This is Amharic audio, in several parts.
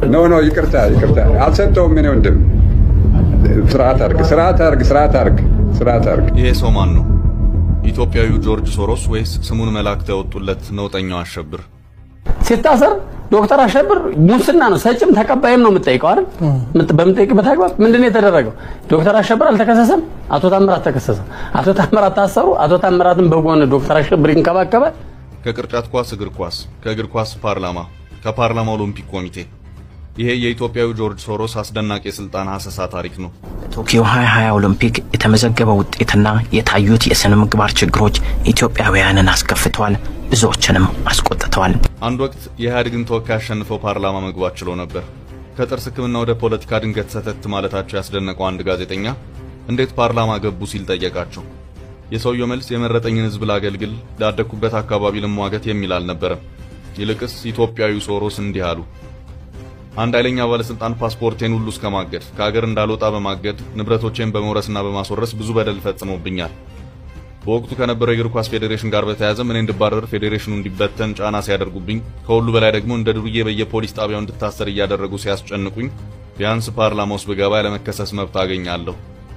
ኖ ኖ ይቅርታ ይቅርታ አልሰጠውም። ምን ወንድም ስርዓት አርግ ስርዓት አርግ ስርዓት አርግ ስርዓት አርግ። ይሄ ሰው ማን ነው? ኢትዮጵያዊው ጆርጅ ሶሮስ ወይስ ስሙን መላእክት ያወጡለት ነውጠኛው አሸብር? ሲታሰር ዶክተር አሸብር ሙስና ነው ሰጭም ተቀባይም ነው የምጠይቀው አይደል? በምጠይቅበት አግባብ ምንድን ነው የተደረገው? ዶክተር አሸብር አልተከሰሰም፣ አቶ ታምራት ተከሰሰ። አቶ ታምራት ታሰሩ። አቶ ታምራትን በጎን ዶክተር አሸብር ይንከባከባል። ከቅርጫት ኳስ እግር ኳስ፣ ከእግር ኳስ ፓርላማ፣ ከፓርላማ ኦሎምፒክ ኮሚቴ ይሄ የኢትዮጵያዊ ጆርጅ ሶሮስ አስደናቂ የስልጣን ሀሰሳ ታሪክ ነው። በቶኪዮ 2020 ኦሎምፒክ የተመዘገበው ውጤትና የታዩት የስነ ምግባር ችግሮች ኢትዮጵያውያንን አስከፍተዋል፣ ብዙዎችንም አስቆጥተዋል። አንድ ወቅት የኢህአዴግን ተወካይ አሸንፈው ፓርላማ መግባት ችሎ ነበር። ከጥርስ ሕክምና ወደ ፖለቲካ ድንገት ሰተት ማለታቸው ያስደነቀው አንድ ጋዜጠኛ እንዴት ፓርላማ ገቡ ሲል ጠየቃቸው። የሰውየው መልስ የመረጠኝን ሕዝብ ላገልግል፣ ላደግኩበት አካባቢ ልሟገት የሚል አልነበረም። ይልቅስ ኢትዮጵያዊው ሶሮስ እንዲህ አሉ። አንድ ኃይለኛ ባለስልጣን ፓስፖርቴን ሁሉ እስከ ማገድ ከሀገር እንዳልወጣ በማገድ ንብረቶቼን በመውረስና በማስወረስ ብዙ በደል ፈጽሞብኛል። በወቅቱ ከነበረው የእግር ኳስ ፌዴሬሽን ጋር በተያያዘ እኔ እንድባረር ፌዴሬሽኑ እንዲበተን ጫና ሲያደርጉብኝ፣ ከሁሉ በላይ ደግሞ እንደ ዱርዬ በየፖሊስ ጣቢያው እንድታሰር እያደረጉ ሲያስጨንቁኝ፣ ቢያንስ ፓርላማ ውስጥ ብገባ ያለመከሰስ መብት አገኛለሁ።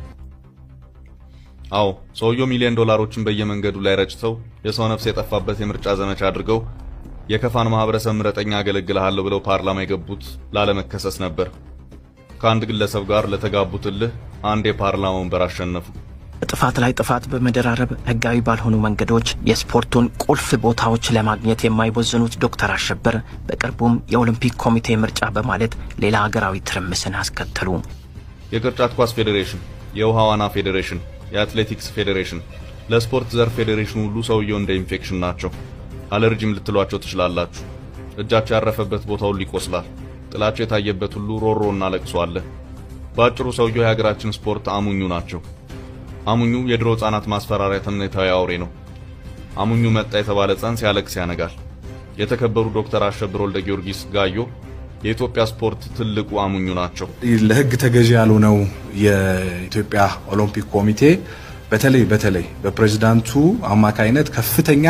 አዎ ሰውየው ሚሊዮን ዶላሮችን በየመንገዱ ላይ ረጭተው የሰው ነፍስ የጠፋበት የምርጫ ዘመቻ አድርገው የከፋን ማህበረሰብ ምረጠኛ አገለግልሃለሁ ብለው ፓርላማ የገቡት ላለመከሰስ ነበር። ከአንድ ግለሰብ ጋር ለተጋቡት እልህ አንድ የፓርላማ ወንበር አሸነፉ። ጥፋት ላይ ጥፋት በመደራረብ ህጋዊ ባልሆኑ መንገዶች የስፖርቱን ቁልፍ ቦታዎች ለማግኘት የማይቦዝኑት ዶክተር አሸበር በቅርቡም የኦሎምፒክ ኮሚቴ ምርጫ በማለት ሌላ ሀገራዊ ትርምስን አስከተሉ። የቅርጫት ኳስ ፌዴሬሽን፣ የውሃ ዋና ፌዴሬሽን፣ የአትሌቲክስ ፌዴሬሽን፣ ለስፖርት ዘርፍ ፌዴሬሽን ሁሉ ሰውየው እንደ ኢንፌክሽን ናቸው። አለርጂም ልትሏቸው ትችላላችሁ። እጃቸው ያረፈበት ቦታ ሁሉ ይቆስላል። ጥላቸው የታየበት ሁሉ ሮሮና ለቅሶ አለ። በአጭሩ ሰውየው የሀገራችን ስፖርት አሙኙ ናቸው። አሙኙ የድሮ ህጻናት ማስፈራሪያ ተምኔታዊ አውሬ ነው። አሙኙ መጣ የተባለ ሕፃን ሲያለቅስ ያነጋል። የተከበሩ ዶክተር አሸብር ወልደ ጊዮርጊስ ጋዮ የኢትዮጵያ ስፖርት ትልቁ አሙኙ ናቸው። ለህግ ተገዢ ያልሆነው የኢትዮጵያ ኦሎምፒክ ኮሚቴ በተለይ በተለይ በፕሬዝዳንቱ አማካይነት ከፍተኛ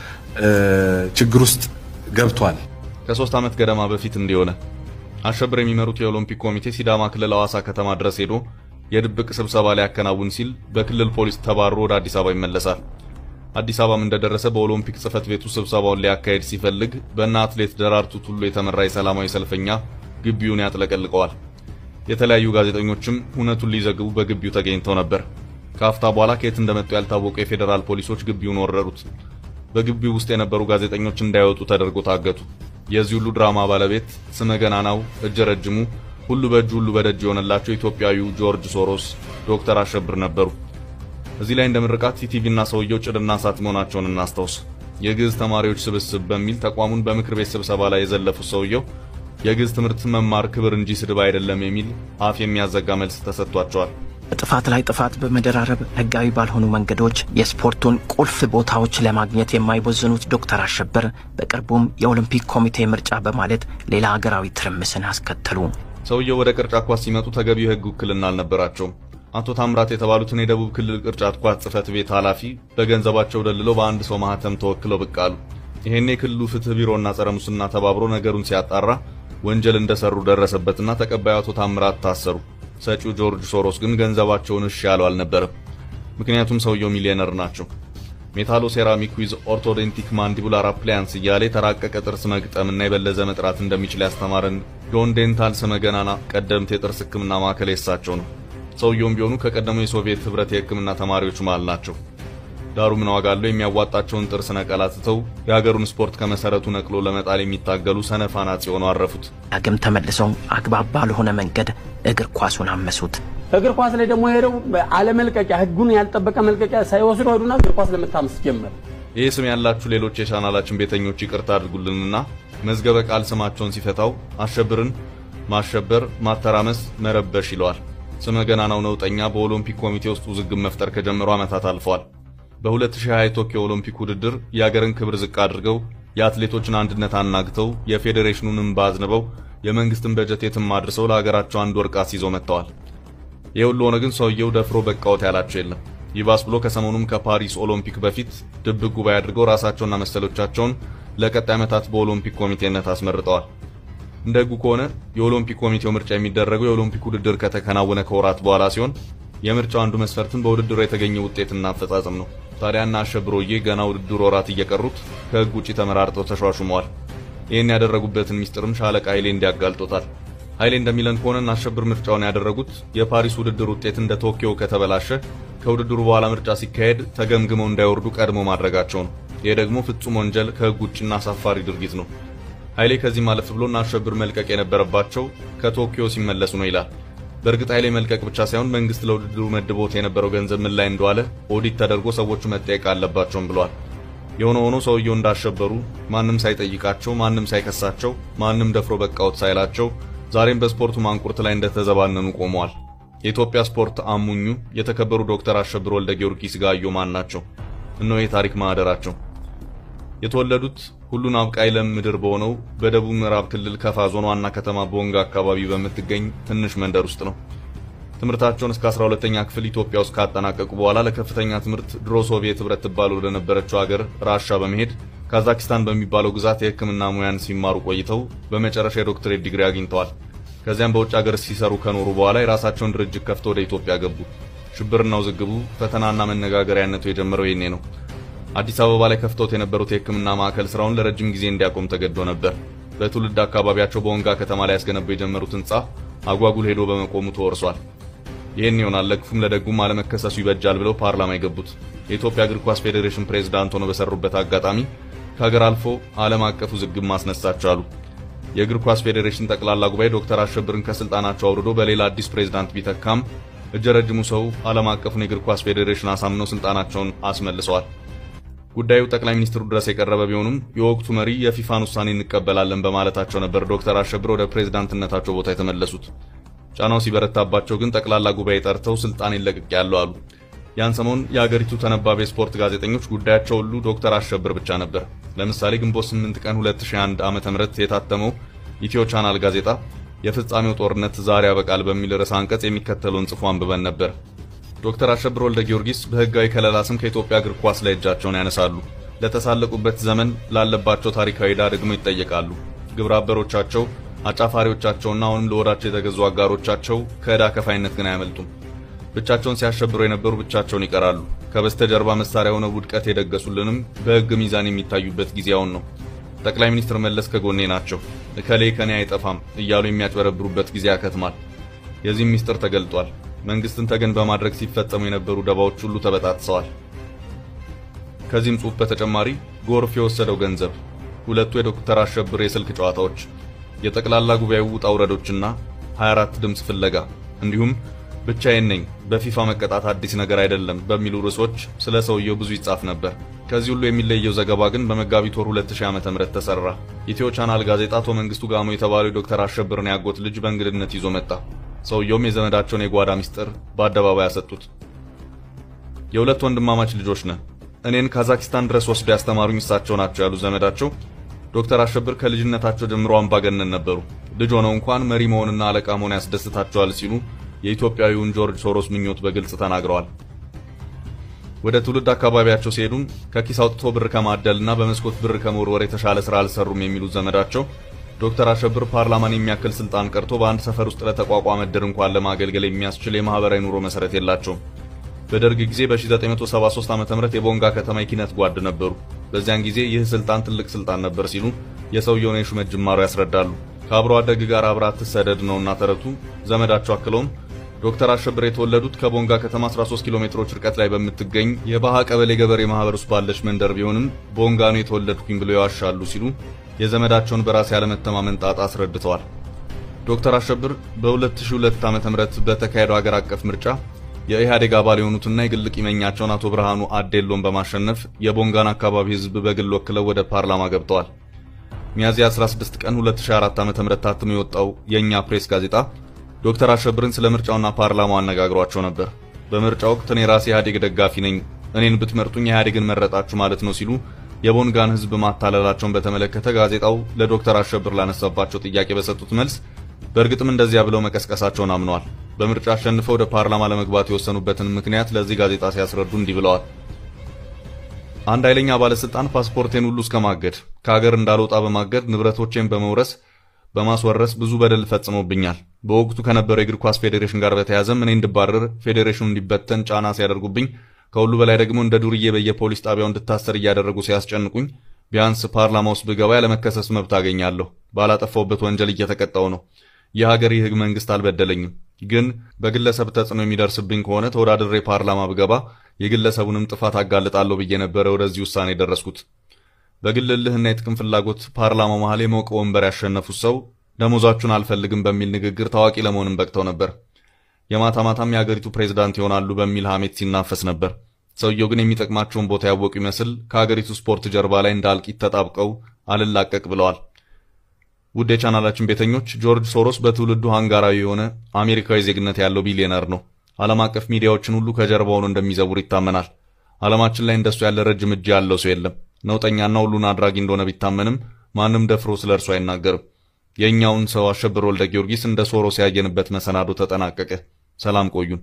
ችግር ውስጥ ገብቷል። ከሶስት ዓመት ገደማ በፊት እንዲሆነ አሸብር የሚመሩት የኦሎምፒክ ኮሚቴ ሲዳማ ክልል ሐዋሳ ከተማ ድረስ ሄዶ የድብቅ ስብሰባ ሊያከናውን ሲል በክልል ፖሊስ ተባሮ ወደ አዲስ አበባ ይመለሳል። አዲስ አበባም እንደደረሰ በኦሎምፒክ ጽሕፈት ቤቱ ስብሰባውን ሊያካሄድ ሲፈልግ በእነ አትሌት ደራርቱ ቱሉ የተመራ የሰላማዊ ሰልፈኛ ግቢውን ያጥለቀልቀዋል። የተለያዩ ጋዜጠኞችም እውነቱን ሊዘግቡ በግቢው ተገኝተው ነበር። ከአፍታ በኋላ ከየት እንደመጡ ያልታወቁ የፌዴራል ፖሊሶች ግቢውን ወረሩት። በግቢው ውስጥ የነበሩ ጋዜጠኞች እንዳይወጡ ተደርጎ ታገቱ። የዚህ ሁሉ ድራማ ባለቤት ስመ ገናናው እጀ ረጅሙ ሁሉ በእጁ ሁሉ በደጅ የሆነላቸው ኢትዮጵያዊው ጆርጅ ሶሮስ ዶክተር አሸብር ነበሩ። እዚህ ላይ እንደ ምርቃት ኢቲቪ እና ሰውየው ጭድና እሳት መሆናቸውን እናስታውስ። የግዕዝ ተማሪዎች ስብስብ በሚል ተቋሙን በምክር ቤት ስብሰባ ላይ የዘለፉት ሰውየው የግዕዝ ትምህርት መማር ክብር እንጂ ስድብ አይደለም የሚል አፍ የሚያዘጋ መልስ ተሰጥቷቸዋል። ጥፋት ላይ ጥፋት በመደራረብ ህጋዊ ባልሆኑ መንገዶች የስፖርቱን ቁልፍ ቦታዎች ለማግኘት የማይቦዝኑት ዶክተር አሸበር በቅርቡም የኦሎምፒክ ኮሚቴ ምርጫ በማለት ሌላ ሀገራዊ ትርምስን አስከተሉ። ሰውየው ወደ ቅርጫት ኳስ ሲመጡ ተገቢው የህግ ውክልና አልነበራቸውም። አቶ ታምራት የተባሉትን የደቡብ ክልል ቅርጫት ኳስ ጽሕፈት ቤት ኃላፊ በገንዘባቸው ደልለው በአንድ ሰው ማህተም ተወክለው ብቅ አሉ። ይሄኔ ክልሉ ፍትህ ቢሮና ጸረ ሙስና ተባብሮ ነገሩን ሲያጣራ ወንጀል እንደሰሩ ደረሰበትና ተቀባዩ አቶ ታምራት ታሰሩ። ሰጪው ጆርጅ ሶሮስ ግን ገንዘባቸውን እሺ ያለው አልነበረም። ምክንያቱም ሰውየው ሚሊዮነር ናቸው። ሜታሎ ሴራሚክ ዊዝ ኦርቶዶንቲክ ማንዲቡላር አፕላያንስ እያለ የተራቀቀ ጥርስ መግጠምና የበለዘ መጥራት እንደሚችል ያስተማረን ዶን ዴንታል ስመ ገናና ቀደምት የጥርስ ህክምና ማዕከል የሳቸው ነው። ሰውየውም ቢሆኑ ከቀደሙ የሶቪየት ህብረት የህክምና ተማሪዎች መሃል ናቸው። ዳሩ ምን ዋጋ አለው? የሚያዋጣቸውን ጥርስ ነቀላ ትተው የሀገሩን ስፖርት ከመሰረቱ ነቅሎ ለመጣል የሚታገሉ ሰነፍ አናጺ ሆነው አረፉት። ዳግም ተመልሰው አግባብ ባልሆነ መንገድ እግር ኳሱን አመሱት። እግር ኳስ ላይ ደግሞ ሄደው አለመልቀቂያ ህጉን ያልጠበቀ መልቀቂያ ሳይወስዱ ሄዱና እግር ኳስ ለመታመስ ጀመር። ይህ ስም ያላችሁ ሌሎች የቻናላችን ቤተኞች ይቅርታ አድርጉልንና መዝገበ ቃል ስማቸውን ሲፈታው አሸብርን ማሸበር፣ ማተራመስ፣ መረበሽ ይለዋል። ስመ ገናናው ነውጠኛ በኦሎምፒክ ኮሚቴ ውስጥ ውዝግብ መፍጠር ከጀመሩ ዓመታት አልፈዋል። በ2020 ቶኪዮ ኦሎምፒክ ውድድር የአገርን ክብር ዝቅ አድርገው የአትሌቶችን አንድነት አናግተው የፌዴሬሽኑን እንባ አዝንበው የመንግስትን በጀት የትም አድርሰው ለሀገራቸው አንድ ወርቅ አስይዘው መጥተዋል። ይህ ሁሉ ሆነ ግን ሰውየው ደፍሮ በቃወት ያላቸው የለም። ይባስ ብሎ ከሰሞኑም ከፓሪስ ኦሎምፒክ በፊት ድብቅ ጉባኤ አድርገው ራሳቸውና መሰሎቻቸውን ለቀጣይ ዓመታት በኦሎምፒክ ኮሚቴነት አስመርጠዋል። እንደ ሕጉ ከሆነ የኦሎምፒክ ኮሚቴው ምርጫ የሚደረገው የኦሎምፒክ ውድድር ከተከናወነ ከወራት በኋላ ሲሆን የምርጫው አንዱ መስፈርትም በውድድሩ የተገኘ ውጤትና አፈጻጸም ነው። ታዲያ እና አሸብሮዬ ገና ውድድሩ ወራት እየቀሩት ከሕግ ውጪ ተመራርጠው ተሿሹመዋል። ይህን ያደረጉበትን ሚስጥርም ሻለቃ ኃይሌ እንዲያጋልጦታል። ኃይሌ እንደሚለን ከሆነ እናሸብር ምርጫውን ያደረጉት የፓሪስ ውድድር ውጤት እንደ ቶኪዮ ከተበላሸ ከውድድሩ በኋላ ምርጫ ሲካሄድ ተገምግመው እንዳይወርዱ ቀድሞ ማድረጋቸው ነው። ይህ ደግሞ ፍጹም ወንጀል ከሕግ ውጭና አሳፋሪ ድርጊት ነው። ኃይሌ ከዚህ ማለፍ ብሎ እናሸብር መልቀቅ የነበረባቸው ከቶኪዮ ሲመለሱ ነው ይላል። በእርግጥ ኃይሌ መልቀቅ ብቻ ሳይሆን መንግስት ለውድድሩ መድቦት የነበረው ገንዘብ ምን ላይ እንደዋለ ኦዲት ተደርጎ ሰዎቹ መጠየቅ አለባቸውም ብሏል። የሆነ ሆኖ ሰውየው እንዳሸበሩ ማንም ሳይጠይቃቸው፣ ማንም ሳይከሳቸው፣ ማንም ደፍሮ በቃዎት ሳይላቸው ዛሬም በስፖርቱ ማንቁርት ላይ እንደተዘባነኑ ቆመዋል። የኢትዮጵያ ስፖርት አሙኙ የተከበሩ ዶክተር አሸብር ወልደ ጊዮርጊስ ጋዮ ማን ናቸው? እነሆ የታሪክ ማህደራቸው። የተወለዱት ሁሉን አብቃይ ለም ምድር በሆነው በደቡብ ምዕራብ ክልል ከፋ ዞን ዋና ከተማ ቦንጋ አካባቢ በምትገኝ ትንሽ መንደር ውስጥ ነው። ትምህርታቸውን እስከ 12ኛ ክፍል ኢትዮጵያ ውስጥ ካጠናቀቁ በኋላ ለከፍተኛ ትምህርት ድሮ ሶቪየት ህብረት ትባል ወደ ነበረችው ሀገር ራሻ በመሄድ ካዛኪስታን በሚባለው ግዛት የሕክምና ሙያን ሲማሩ ቆይተው በመጨረሻ የዶክትሬት ዲግሪ አግኝተዋል። ከዚያም በውጭ ሀገር ሲሰሩ ከኖሩ በኋላ የራሳቸውን ድርጅት ከፍተው ወደ ኢትዮጵያ ገቡ። ሽብርና ውዝግቡ ፈተናና መነጋገሪያነቱ የጀመረው ይኔ ነው። አዲስ አበባ ላይ ከፍተውት የነበሩት የሕክምና ማዕከል ስራውን ለረጅም ጊዜ እንዲያቆም ተገዶ ነበር። በትውልድ አካባቢያቸው በወንጋ ከተማ ላይ ያስገነቡ የጀመሩት ህንፃ አጓጉል ሄዶ በመቆሙ ተወርሷል። ይህን ይሆናል ለክፉም ለደጉም አለመከሰሱ ይበጃል ብለው ፓርላማ የገቡት የኢትዮጵያ እግር ኳስ ፌዴሬሽን ፕሬዝዳንት ሆነው በሰሩበት አጋጣሚ ከሀገር አልፎ ዓለም አቀፍ ውዝግብ ማስነሳት ቻሉ። የእግር ኳስ ፌዴሬሽን ጠቅላላ ጉባኤ ዶክተር አሸብርን ከስልጣናቸው አውርዶ በሌላ አዲስ ፕሬዝዳንት ቢተካም እጀ ረጅሙ ሰው ዓለም አቀፉን የእግር ኳስ ፌዴሬሽን አሳምነው ስልጣናቸውን አስመልሰዋል። ጉዳዩ ጠቅላይ ሚኒስትሩ ድረስ የቀረበ ቢሆኑም የወቅቱ መሪ የፊፋን ውሳኔ እንቀበላለን በማለታቸው ነበር ዶክተር አሸብር ወደ ፕሬዝዳንትነታቸው ቦታ የተመለሱት። ጫናው ሲበረታባቸው ግን ጠቅላላ ጉባኤ ጠርተው ስልጣን ይለቅቅ ያለው አሉ። ያን ሰሞን የአገሪቱ ተነባቢ የስፖርት ጋዜጠኞች ጉዳያቸው ሁሉ ዶክተር አሸብር ብቻ ነበር። ለምሳሌ ግንቦት 8 ቀን 2001 ዓ.ም የታተመው ኢትዮ ቻናል ጋዜጣ የፍጻሜው ጦርነት ዛሬ ያበቃል በሚል ርዕሰ አንቀጽ የሚከተለውን ጽፎ አንብበን ነበር። ዶክተር አሸብር ወልደ ጊዮርጊስ በህጋዊ ከለላ ስም ከኢትዮጵያ እግር ኳስ ላይ እጃቸውን ያነሳሉ። ለተሳለቁበት ዘመን ላለባቸው ታሪካዊ ዕዳ ደግሞ ይጠየቃሉ። ግብረ አበሮቻቸው፣ አጫፋሪዎቻቸውና አሁንም ለወዳቸው የተገዙ አጋሮቻቸው ከዕዳ ከፋይነት ግን አያመልጡም። ብቻቸውን ሲያሸብሩ የነበሩ ብቻቸውን ይቀራሉ። ከበስተጀርባ መሳሪያ ሆነው ውድቀት የደገሱልንም በህግ ሚዛን የሚታዩበት ጊዜ አሁን ነው። ጠቅላይ ሚኒስትር መለስ ከጎኔ ናቸው፣ እከሌ ከኔ አይጠፋም እያሉ የሚያጭበረብሩበት ጊዜ ያከትማል። የዚህም ሚስጥር ተገልጧል። መንግስትን ተገን በማድረግ ሲፈጸሙ የነበሩ ደባዎች ሁሉ ተበጣጥሰዋል። ከዚህም ጽሑፍ በተጨማሪ ጎርፍ የወሰደው ገንዘብ፣ ሁለቱ የዶክተር አሸብር የስልክ ጨዋታዎች፣ የጠቅላላ ጉባኤው ውጣ ውረዶችና 24 ድምፅ ፍለጋ እንዲሁም ብቻዬን ነኝ በፊፋ መቀጣት አዲስ ነገር አይደለም በሚሉ ርዕሶች ስለ ሰውየው ብዙ ይጻፍ ነበር። ከዚህ ሁሉ የሚለየው ዘገባ ግን በመጋቢት ወር 2000 ዓ.ም ተሰራ። ኢትዮ ቻናል ጋዜጣ አቶ መንግስቱ ጋሞ የተባለው የዶክተር አሸብርን ያጎት ልጅ በእንግድነት ይዞ መጣ። ሰውየውም የዘመዳቸውን የጓዳ ሚስጥር በአደባባይ ያሰጡት። የሁለት ወንድማማች ልጆች ነን። እኔን ካዛኪስታን ድረስ ወስዶ ያስተማሩኝ እሳቸው ናቸው ያሉ ዘመዳቸው ዶክተር አሸብር ከልጅነታቸው ጀምሮ አምባገነን ነበሩ። ልጅ ሆነው እንኳን መሪ መሆንና አለቃ መሆን ያስደስታቸዋል ሲሉ የኢትዮጵያዊውን ጆርጅ ሶሮስ ምኞት በግልጽ ተናግረዋል። ወደ ትውልድ አካባቢያቸው ሲሄዱም ከኪስ አውጥቶ ብር ከማደልና በመስኮት ብር ከመወርወር የተሻለ ስራ አልሰሩም የሚሉት ዘመዳቸው ዶክተር አሸብር ፓርላማን የሚያክል ስልጣን ቀርቶ በአንድ ሰፈር ውስጥ ለተቋቋመ እድር እንኳን ለማገልገል የሚያስችል የማህበራዊ ኑሮ መሰረት የላቸውም። በደርግ ጊዜ በ1973 ዓ.ም የቦንጋ ከተማ የኪነት ጓድ ነበሩ። በዚያን ጊዜ ይህ ስልጣን ትልቅ ስልጣን ነበር ሲሉ የሰውየውን የሹመት ጅማሮ ያስረዳሉ። ከአብሮ አደግ ጋር አብራ ትሰደድ ነውና ተረቱ። ዘመዳቸው አክለውም ዶክተር አሸብር የተወለዱት ከቦንጋ ከተማ 13 ኪሎ ሜትሮች ርቀት ላይ በምትገኝ የባሃ ቀበሌ ገበሬ ማህበር ውስጥ ባለች መንደር ቢሆንም ቦንጋ ነው የተወለድኩኝ ብለው ያዋሻሉ ሲሉ የዘመዳቸውን በራስ ያለመተማመን ጣጣ አስረድተዋል። ዶክተር አሸብር በ2002 ዓ.ም በተካሄደው ሀገር አቀፍ ምርጫ የኢህአዴግ አባል የሆኑትና የግል ቂመኛቸውን አቶ ብርሃኑ አዴሎን በማሸነፍ የቦንጋን አካባቢ ህዝብ በግል ወክለው ወደ ፓርላማ ገብተዋል። ሚያዝያ 16 ቀን 2004 ዓ.ም ታትሞ የወጣው የእኛ ፕሬስ ጋዜጣ ዶክተር አሸብርን ስለ ምርጫውና ፓርላማው አነጋግሯቸው ነበር። በምርጫ ወቅት እኔ ራሴ ኢህአዴግ ደጋፊ ነኝ፣ እኔን ብትመርጡኝ ኢህአዴግን መረጣችሁ ማለት ነው ሲሉ የቦንጋን ህዝብ ማታለላቸውን በተመለከተ ጋዜጣው ለዶክተር አሸብር ላነሳባቸው ጥያቄ በሰጡት መልስ በእርግጥም እንደዚያ ብለው መቀስቀሳቸውን አምነዋል። በምርጫ አሸንፈው ወደ ፓርላማ ለመግባት የወሰኑበትን ምክንያት ለዚህ ጋዜጣ ሲያስረዱ እንዲህ ብለዋል። አንድ ኃይለኛ ባለስልጣን ፓስፖርቴን ሁሉ እስከ ማገድ ከሀገር እንዳልወጣ በማገድ ንብረቶቼን በመውረስ በማስወረስ ብዙ በደል ፈጽሞብኛል። በወቅቱ ከነበረው የእግር ኳስ ፌዴሬሽን ጋር በተያያዘም እኔ እንድባረር ፌዴሬሽኑ እንዲበተን ጫና ሲያደርጉብኝ፣ ከሁሉ በላይ ደግሞ እንደ ዱርዬ በየፖሊስ ጣቢያው እንድታሰር እያደረጉ ሲያስጨንቁኝ፣ ቢያንስ ፓርላማ ውስጥ ብገባ ያለመከሰስ መብት አገኛለሁ። ባላጠፋውበት ወንጀል እየተቀጣው ነው። የሀገር ይህ መንግስት አልበደለኝም። ግን በግለሰብ ተጽዕኖ የሚደርስብኝ ከሆነ ተወዳድሬ ፓርላማ ብገባ የግለሰቡንም ጥፋት አጋልጣለሁ ብዬ ነበረ ወደዚህ ውሳኔ የደረስኩት። በግል እልህና የጥቅም ፍላጎት ፓርላማው መሃል የሞቀ ወንበር ያሸነፉት ሰው ደሞዛችሁን አልፈልግም በሚል ንግግር ታዋቂ ለመሆንም በቅተው ነበር። የማታ ማታም የአገሪቱ ፕሬዝዳንት ይሆናሉ በሚል ሐሜት ሲናፈስ ነበር። ሰውየው ግን የሚጠቅማቸውን ቦታ ያወቁ ይመስል ከአገሪቱ ስፖርት ጀርባ ላይ እንደ አልቂት ተጣብቀው አልላቀቅ ብለዋል። ውድ የቻናላችን ቤተኞች ጆርጅ ሶሮስ በትውልዱ ሃንጋራዊ የሆነ አሜሪካዊ ዜግነት ያለው ቢሊዮነር ነው። ዓለም አቀፍ ሚዲያዎችን ሁሉ ከጀርባው ሆኖ እንደሚዘውር ይታመናል። ዓለማችን ላይ እንደሱ ያለ ረጅም እጅ ያለው ሰው የለም። ነውጠኛና ሁሉን አድራጊ እንደሆነ ቢታመንም ማንም ደፍሮ ስለ እርሱ አይናገርም። የእኛውን ሰው አሸብር ወልደ ጊዮርጊስ እንደ ሶሮስ ያየንበት መሰናዶ ተጠናቀቀ። ሰላም ቆዩን።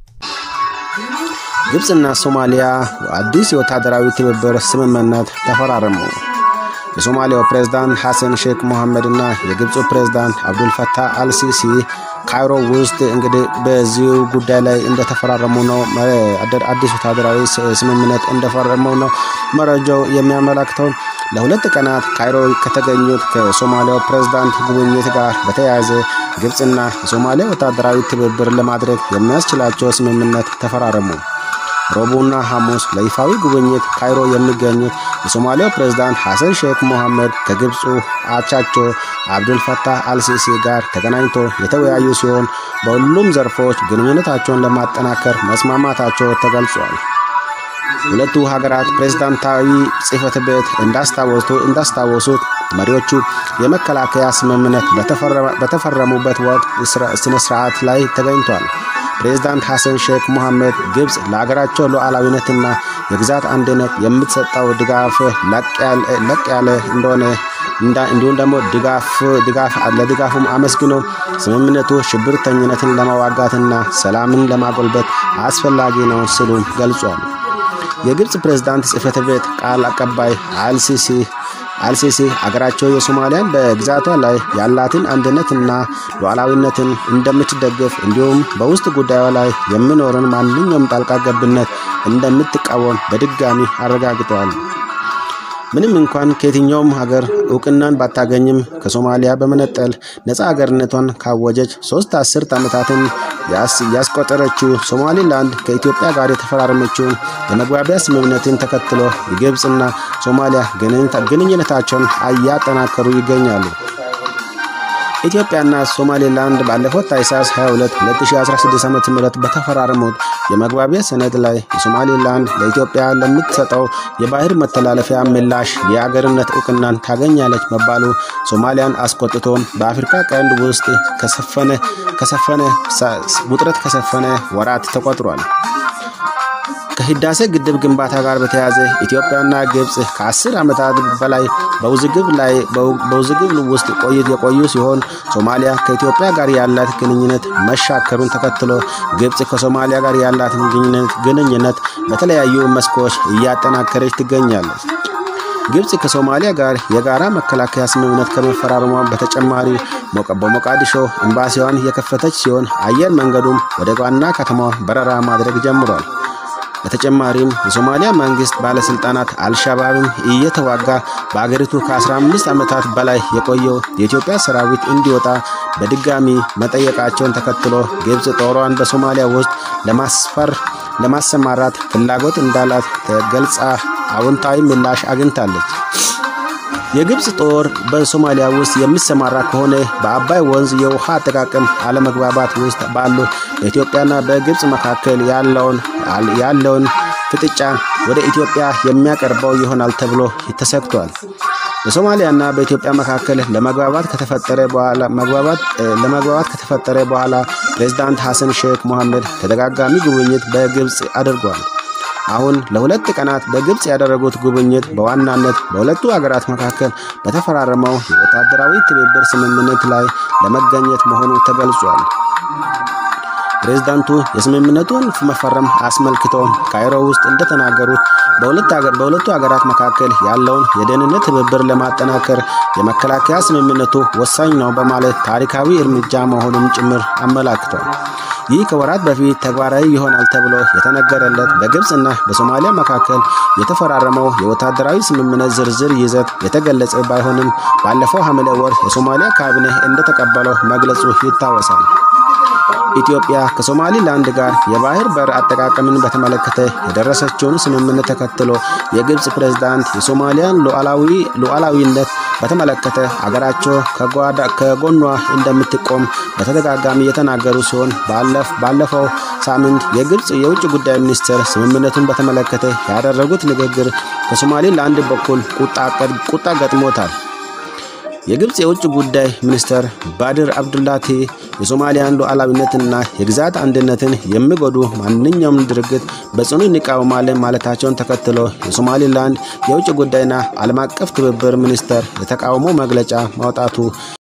ግብፅና ሶማሊያ አዲስ የወታደራዊ ትብብር ስምምነት ተፈራረሙ። የሶማሊያው ፕሬዝዳንት ሐሰን ሼክ ሞሐመድ እና የግብፁ ፕሬዝዳንት አብዱልፈታህ አልሲሲ ካይሮ ውስጥ እንግዲህ በዚሁ ጉዳይ ላይ እንደተፈራረሙ ነው። አዲስ ወታደራዊ ስምምነት እንደፈረሙ ነው መረጃው የሚያመላክተው። ለሁለት ቀናት ካይሮ ከተገኙት ከሶማሊያው ፕሬዝዳንት ጉብኝት ጋር በተያያዘ ግብፅና የሶማሊያ ወታደራዊ ትብብር ለማድረግ የሚያስችላቸው ስምምነት ተፈራረሙ። ረቡዕና ሐሙስ ለይፋዊ ጉብኝት ካይሮ የሚገኙት የሶማሊያው ፕሬዝዳንት ሐሰን ሼክ ሞሐመድ ከግብፁ አቻቸው አብዱልፈታህ አልሲሲ ጋር ተገናኝቶ የተወያዩ ሲሆን በሁሉም ዘርፎች ግንኙነታቸውን ለማጠናከር መስማማታቸው ተገልጿል። ሁለቱ ሀገራት ፕሬዝዳንታዊ ጽሕፈት ቤት እንዳስታወሱት መሪዎቹ የመከላከያ ስምምነት በተፈረሙበት ወቅት ስነ ስርዓት ላይ ተገኝቷል። ፕሬዝዳንት ሐሰን ሼክ ሞሐመድ ግብፅ ለሀገራቸው ሉዓላዊነትና የግዛት አንድነት የምትሰጠው ድጋፍ ለቅ ያለ እንደሆነ እንዲሁም ደግሞ ድጋፍ ለድጋፉም አመስግኖ ስምምነቱ ሽብርተኝነትን ለመዋጋትና ሰላምን ለማጎልበት አስፈላጊ ነው ሲሉ ገልጿል። የግብፅ ፕሬዝዳንት ጽሕፈት ቤት ቃል አቀባይ አልሲሲ አልሲሲ አገራቸው የሶማሊያን በግዛቷ ላይ ያላትን አንድነትና ሉዓላዊነትን እንደምትደግፍ እንዲሁም በውስጥ ጉዳዩ ላይ የሚኖርን ማንኛውም ጣልቃ ገብነት እንደምትቃወም በድጋሚ አረጋግጠዋል። ምንም እንኳን ከየትኛውም ሀገር እውቅናን ባታገኝም ከሶማሊያ በመነጠል ነፃ ሀገርነቷን ካወጀች ሶስት አስርት ዓመታትን ያስቆጠረችው ሶማሊላንድ ከኢትዮጵያ ጋር የተፈራረመችውን የመግባቢያ ስምምነትን ተከትሎ የግብፅና ሶማሊያ ግንኙነታቸውን እያጠናከሩ ይገኛሉ። ኢትዮጵያና ሶማሌላንድ ባለፈው ታኅሳስ 22 2016 ዓ.ም በተፈራረሙት የመግባቢያ ሰነድ ላይ የሶማሌላንድ ለኢትዮጵያ ለምትሰጠው የባህር መተላለፊያ ምላሽ የአገርነት እውቅናን ታገኛለች መባሉ ሶማሊያን አስቆጥቶም በአፍሪካ ቀንድ ውስጥ ከሰፈነ ከሰፈነ ውጥረት ከሰፈነ ወራት ተቆጥሯል። ከህዳሴ ግድብ ግንባታ ጋር በተያያዘ ኢትዮጵያና ግብፅ ከአስር ዓመታት በላይ በውዝግብ ላይ በውዝግብ ውስጥ ቆይት የቆዩ ሲሆን ሶማሊያ ከኢትዮጵያ ጋር ያላት ግንኙነት መሻከሩን ተከትሎ ግብፅ ከሶማሊያ ጋር ያላትን ግንኙነት በተለያዩ መስኮች እያጠናከረች ትገኛለች። ግብፅ ከሶማሊያ ጋር የጋራ መከላከያ ስምምነት ከመፈራረሟ በተጨማሪ በሞቃዲሾ ኤምባሲዋን የከፈተች ሲሆን አየር መንገዱም ወደ ዋና ከተማዋ በረራ ማድረግ ጀምሯል። በተጨማሪም የሶማሊያ መንግስት ባለስልጣናት አልሻባብን እየተዋጋ በአገሪቱ ከ15 ዓመታት በላይ የቆየው የኢትዮጵያ ሰራዊት እንዲወጣ በድጋሚ መጠየቃቸውን ተከትሎ ግብፅ ጦሯን በሶማሊያ ውስጥ ለማስፈር ለማሰማራት ፍላጎት እንዳላት ተገልጻ አዎንታዊ ምላሽ አግኝታለች። የግብፅ ጦር በሶማሊያ ውስጥ የሚሰማራ ከሆነ በአባይ ወንዝ የውሃ አጠቃቀም አለመግባባት ውስጥ ባሉ በኢትዮጵያና በግብፅ መካከል ያለውን ያለውን ፍጥጫ ወደ ኢትዮጵያ የሚያቀርበው ይሆናል ተብሎ ተሰግቷል። በሶማሊያና በኢትዮጵያ መካከል ለመግባባት ከተፈጠረ በኋላ መግባባት ለመግባባት ከተፈጠረ በኋላ ፕሬዝዳንት ሐሰን ሼክ ሞሐመድ ተደጋጋሚ ጉብኝት በግብፅ አድርጓል። አሁን ለሁለት ቀናት በግብፅ ያደረጉት ጉብኝት በዋናነት በሁለቱ ሀገራት መካከል በተፈራረመው የወታደራዊ ትብብር ስምምነት ላይ ለመገኘት መሆኑ ተገልጿል። ፕሬዝዳንቱ የስምምነቱን መፈረም አስመልክቶ ካይሮ ውስጥ እንደተናገሩት በሁለቱ ሀገራት መካከል ያለውን የደህንነት ትብብር ለማጠናከር የመከላከያ ስምምነቱ ወሳኝ ነው በማለት ታሪካዊ እርምጃ መሆኑን ጭምር አመላክቷል። ይህ ከወራት በፊት ተግባራዊ ይሆናል ተብሎ የተነገረለት በግብፅና በሶማሊያ መካከል የተፈራረመው የወታደራዊ ስምምነት ዝርዝር ይዘት የተገለጸ ባይሆንም ባለፈው ሐምሌ ወር የሶማሊያ ካቢኔ እንደተቀበለው መግለጹ ይታወሳል። ኢትዮጵያ ከሶማሊላንድ ጋር የባህር በር አጠቃቀምን በተመለከተ የደረሰችውን ስምምነት ተከትሎ የግብፅ ፕሬዝዳንት የሶማሊያን ሉዓላዊነት በተመለከተ አገራቸው ከጎኗ እንደምትቆም በተደጋጋሚ የተናገሩ ሲሆን ባለፈው ሳምንት የግብፅ የውጭ ጉዳይ ሚኒስትር ስምምነቱን በተመለከተ ያደረጉት ንግግር ከሶማሊላንድ በኩል ቁጣ ገጥሞታል። የግብፅ የውጭ ጉዳይ ሚኒስትር ባድር አብዱላቲ የሶማሊያን ሉዓላዊነትና የግዛት አንድነትን የሚጎዱ ማንኛውም ድርጊት በጽኑ እንቃወማለን ማለታቸውን ተከትሎ የሶማሊላንድ የውጭ ጉዳይና ዓለም አቀፍ ትብብር ሚኒስቴር የተቃውሞ መግለጫ ማውጣቱ